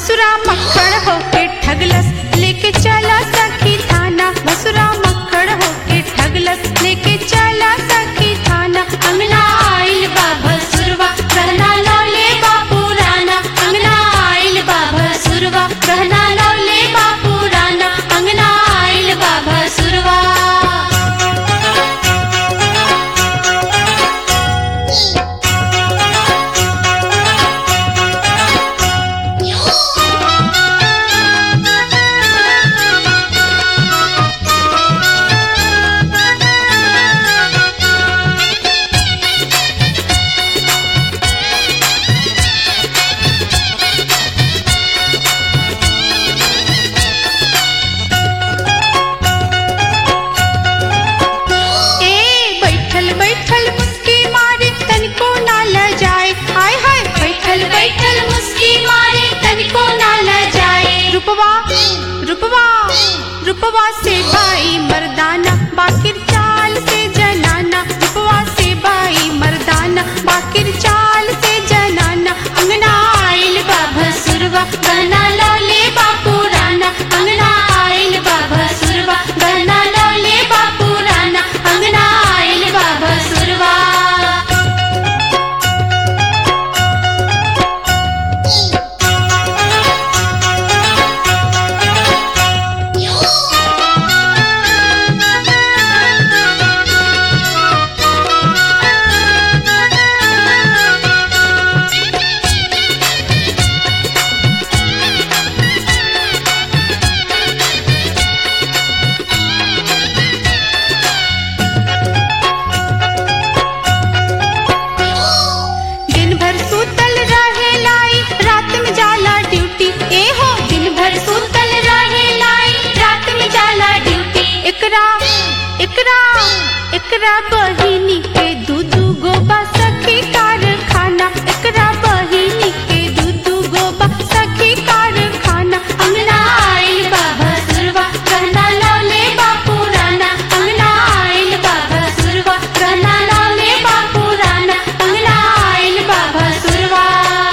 भसुरा मक्खड़ होके ठगलस लेके चला सखी थाना भसुरा मक्खड़ होके ठगलस लेके चला सखी थाना अंगना आइल बा भसुरवा कहना लौले बा पुराना अंगना आइल बा भसुरवा कहना लौले बा पुराना अंगना आइल बा भसुरवा ए बैठल बैठल मुस्की मारे तनिको ना ल जाए हाय हाय बैठल बैठल मुस्की मारे तनिको ना ल जाए रुपवा रुपवा रुपवा से भाई मर्दाना बाकिर चाल से जनाना रुपवा से भाई मर्दाना बाकिर चाल से जनाना अंगना आइल बा भसुरवा गहना लौले बा पुराना अंगना आइल बा भसुरवा गहना लौले बा पुराना अंगना आइल बा भसुरवा दिन भर सूतल रहे लाई रात में जाला ड्यूटी ए हो दिन भर सूतल रहे लाई रात में जाला ड्यूटी एकरा एकरा एकरा बहिनी के दू दू गो बा सखी कारखाना एकरा बहिनी के दू दू गो बा सखी कारखाना अंगना आइल बा भसुरवा कहना लौले बा पुराना अंगना आइल बा भसुरवा कहना लौले बा पुराना अंगना आइल बा भसुरवा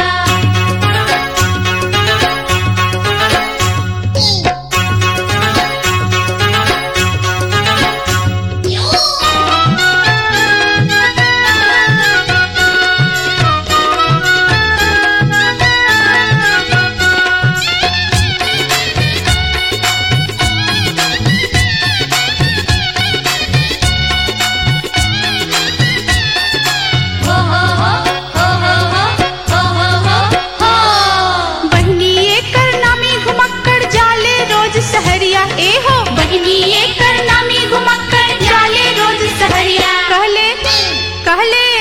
बहनी एकर नामी घुमक्कड़ जाले रोज सहरिया ए हो बहनी एकर नामी घुमक्कड़ जाले रोज सहरिया कहले कहले